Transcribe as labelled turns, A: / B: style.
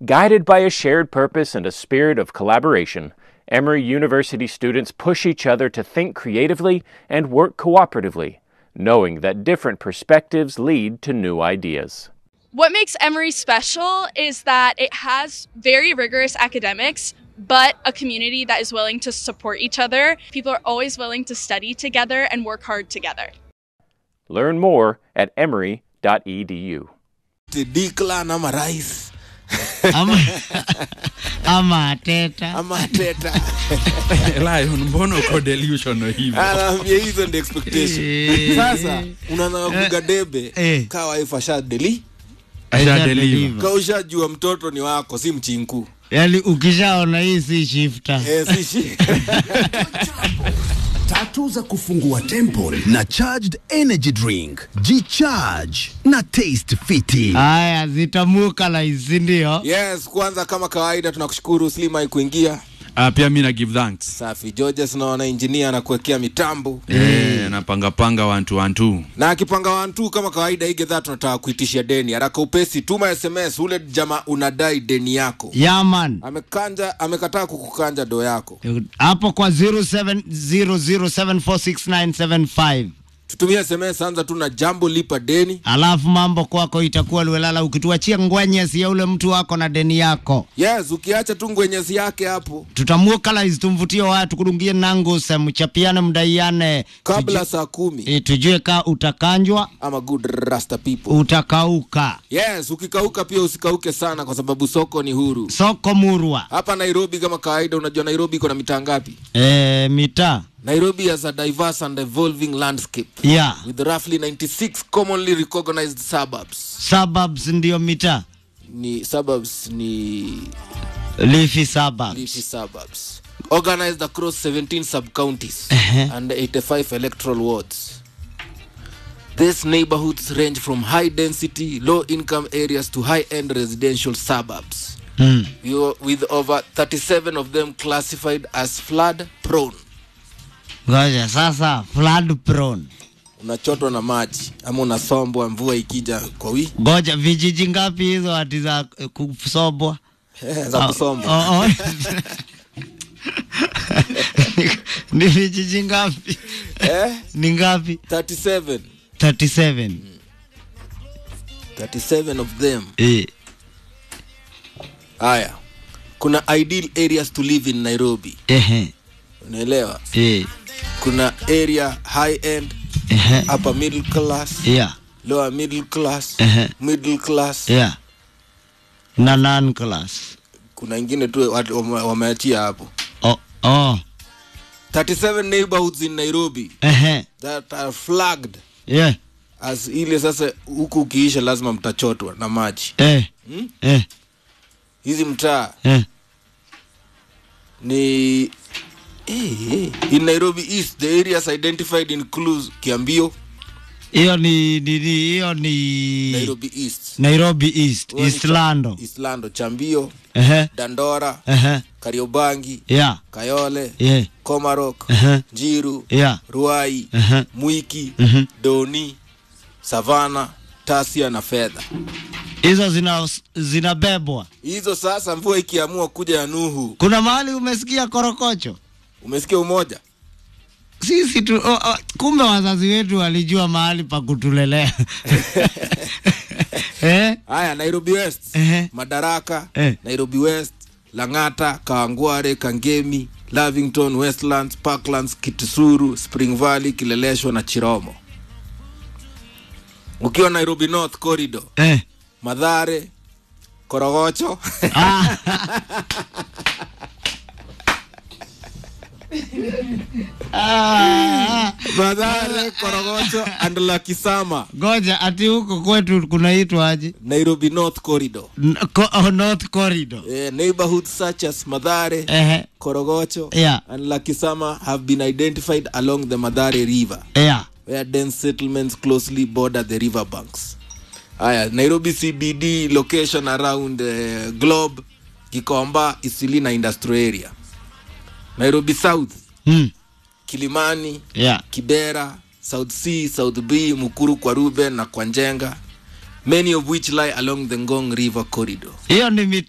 A: Guided by a shared purpose and a spirit of collaboration, Emory University students push each other to think creatively and work cooperatively, knowing that different perspectives lead to new ideas.
B: What makes Emory special is that it has very rigorous academics, but a community that is willing to support each other. People are always willing to study together and work hard together.
A: Learn more at emory.edu.
C: Diklan ama rais
D: ama, ama teta
C: ama teta
E: Lion, mbona uko delusional hivyo?
C: anaambia hizo ndi expectation
D: Eh.
C: sasa unaanza kupiga debe
D: Eh.
C: kaa wife ashadeli
E: Aisha deliver.
D: deliver.
C: kaa ushajua mtoto ni wako si mchinku
D: yaani ukishaona hii si shifta
C: eh, si shi
F: tatu za kufungua temple na charged energy drink jicharge na taste fiti
D: haya zitamuka laisi ndio
C: yes kwanza kama kawaida tunakushukuru slimai kuingia
E: Ah, pia mi na give thanks.
C: safi georges naona injinia anakuwekea mitambo
E: Eh, napanga panga one two one two.
C: na akipanga wantu kama kawaida hii gedhaa tunataka kuitishia deni haraka upesi tuma sms ule jamaa unadai deni yako
D: yaman
C: amekanja amekataa kukukanja do yako
D: hapo kwa 0700746975
C: tutumie sms anza tu na jambo lipa deni
D: alafu mambo kwako itakuwa liwelala ukituachia ngwenyesi ya ule mtu wako na deni yako
C: yes ukiacha tu ngwenyezi yake hapo
D: tutamuokalaizi tumvutie watu kudungie nanguse mchapiane mdaiane
C: kabla saa kumi
D: e, tujue ka utakanjwa
C: ama good rasta people
D: utakauka
C: yes ukikauka pia usikauke sana kwa sababu soko ni huru
D: soko murwa
C: hapa nairobi kama kawaida unajua nairobi iko na mitaa ngapi
D: e, mitaa
C: nairobi has a diverse and evolving landscape
D: ya
C: with roughly 96 commonly recognized suburbs
D: suburbs ndio mitaa
C: ni suburbs ni
D: leafy suburbs
C: leafy suburbs organized across 17 sub-counties
D: Uh-huh.
C: and 85 electoral wards these neighborhoods range from high density low income areas to high end residential suburbs
D: mm.
C: You- with over 37 of them classified as flood prone
D: ngoja sasa flood prone
C: unachotwa na maji ama unasombwa mvua ikija kwa wiki
D: ngoja vijiji ngapi hizo hati za eh, kusobwa
C: za kusomba
D: Oh, oh. Ni- ni vijiji ngapi
C: eh?
D: ni ngapi
C: 37
D: 37
C: 37 of them
D: eh.
C: haya kuna ideal areas to live in nairobi
D: Ehe.
C: unaelewa
D: Eh.
C: kuna area high end
D: Ehe.
C: upper middle class
D: Yeah.
C: lower middle class
D: Ehe.
C: middle class
D: Yeah. na non class
C: kuna ingine tu watu wame- wameachia hapo
D: oh. Oh.
C: 37 neighborhoods in nairobi
D: Ehe.
C: that are flagged
D: Yeah.
C: as ile sasa huku ukiisha lazima mtachotwa na maji
D: Eh.
C: Hmm?
D: Eh.
C: hizi mtaa
D: Eh.
C: ni eh, eh. in nairobi east the areas identified includes kiambio
D: hiyo ni ni- ni- hiyo ni
C: nairobi east
D: nairobi east
C: Huo ni
D: east
C: Cha-
D: lando
C: islando chambio
D: Ehe.
C: dandora
D: Ehe.
C: kariobangi
D: Yeah.
C: kayole
D: Yeah.
C: komarok
D: Ehe.
C: njiru
D: Yeah.
C: ruai
D: Ehe.
C: mwiki
D: Mhm.
C: doni savana tasia na fedha
D: hizo zina zinabebwa
C: hizo sasa mvua ikiamua kuja ya nuhu
D: kuna mahali umesikia korokocho
C: umesikia umoja
D: sisi tu oh, oh, kumbe wazazi wetu walijua mahali pa kutulelea eh?
C: haya nairobi west
D: Ehe.
C: madaraka
D: Eh.
C: nairobi west langata kawangware kangemi lavington westlands parklands kitusuru spring valley kileleshwa na chiromo ukiwa nairobi north corridor
D: Eh.
C: madhare korogocho
D: Ah. Ah.
C: madhare korogocho and lakisama
D: ngoja ati huko kwetu kunaitwaje
C: nairobi north corridor
D: N- co- oh, north corridor
C: eh, neighborhoods such as madhare
D: Ehe.
C: korogocho
D: Yeah.
C: and lakisama have been identified along the madhare river
D: yeah.
C: where dense settlements closely border the river banks haya nairobi cbd location around uh, globe gikomba isili na industrial area nairobi south
D: hmm.
C: kilimani
D: yeah.
C: kibera south c south b mukuru kwa ruben na kwa njenga many of which lie along the ngong river corridor
D: hiyo ni